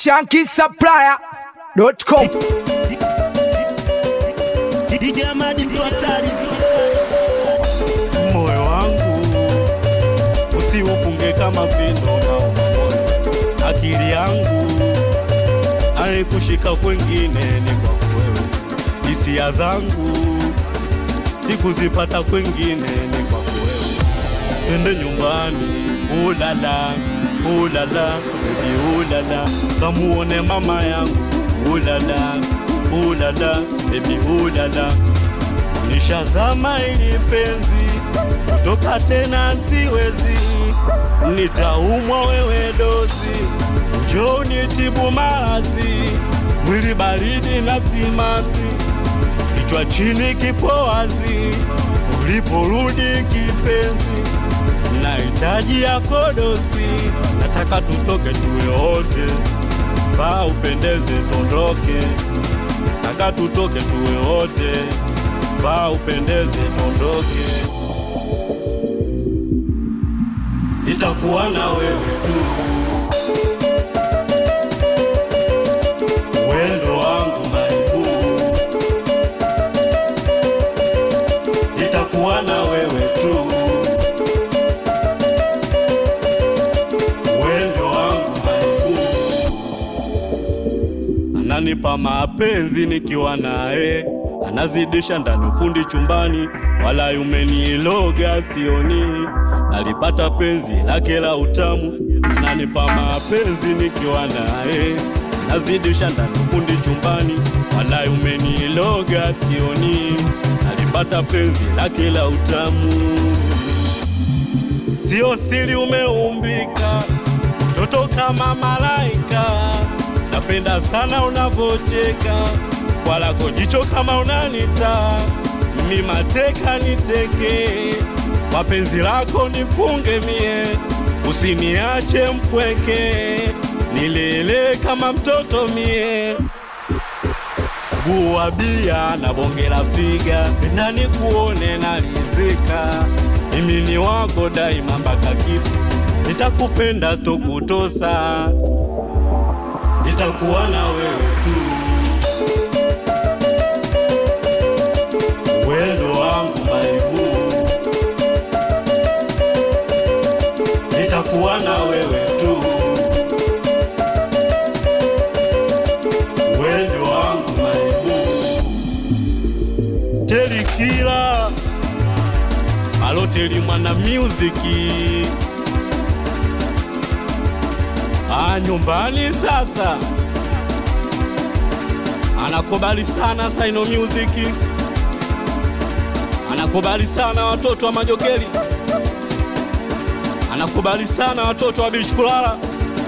shankisupplier.com DJ Amadi mtu hatari moyo wangu usiufunge kama vindo na umoyo. Akili yangu aikushika kwengine ni kwa wewe, hisia zangu sikuzipata kwengine ni kwa wewe. Twende nyumbani, ulala ulala, baby ulala, kamuone mama yangu, ulala ulala, baby ulala nishazama ili penzi kutoka tena siwezi, nitaumwa wewe dozi, njoo nitibu maradhi, mwili baridi na simanzi, kichwa chini kipo wazi, uliporudi kipenzi, nahitaji yako dozi, nataka tutoke tuwe wote, vaa upendeze, tondoke, nataka tutoke tuwe wote vaa upendeze, ondoke, nitakuwa na wewe tu, wendo wangu maibu, nitakuwa na wewe tu, wendo wangu maibu, ananipa mapenzi nikiwa naye anazidisha ndani ufundi chumbani, wala umeniloga sioni. Alipata penzi lake la utamu, ananipa mapenzi nikiwa naye, anazidisha ndani ufundi chumbani, wala umeniloga sioni. Alipata penzi lake la utamu, sio siri, umeumbika toto kama malaika, napenda sana unavocheka kwa lako jicho kama unanita mi mateka niteke kwa penzi lako nifunge mie usiniache mpweke nilele kama mtoto mie buwa bia na bonge la figa ndani kuone nalizika mimi ni wako daima mpaka kifo nitakupenda stokutosa nitakuwa na wewe tu wendo wangu maibu, nitakuwa na wewe tu, wendo wangu maibu. Telikila aloteli mwana muziki a nyumbani sasa anakubali sana Saino Music anakubali sana watoto wa Majokeli, anakubali sana watoto wa Bishukulala,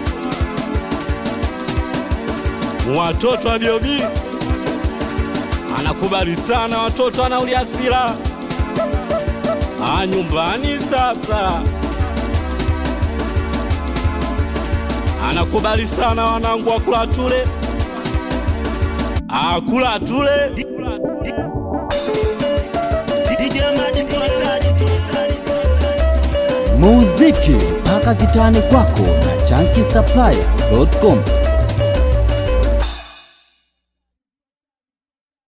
watoto wa Biobi, anakubali sana watoto wa Nauliasila. Ah, nyumbani sasa anakubali sana wanangu wa Kulatule, ah, Kulatule DJ Amadi mtu hatari muziki mpaka kitani kwako na chanki supplier.com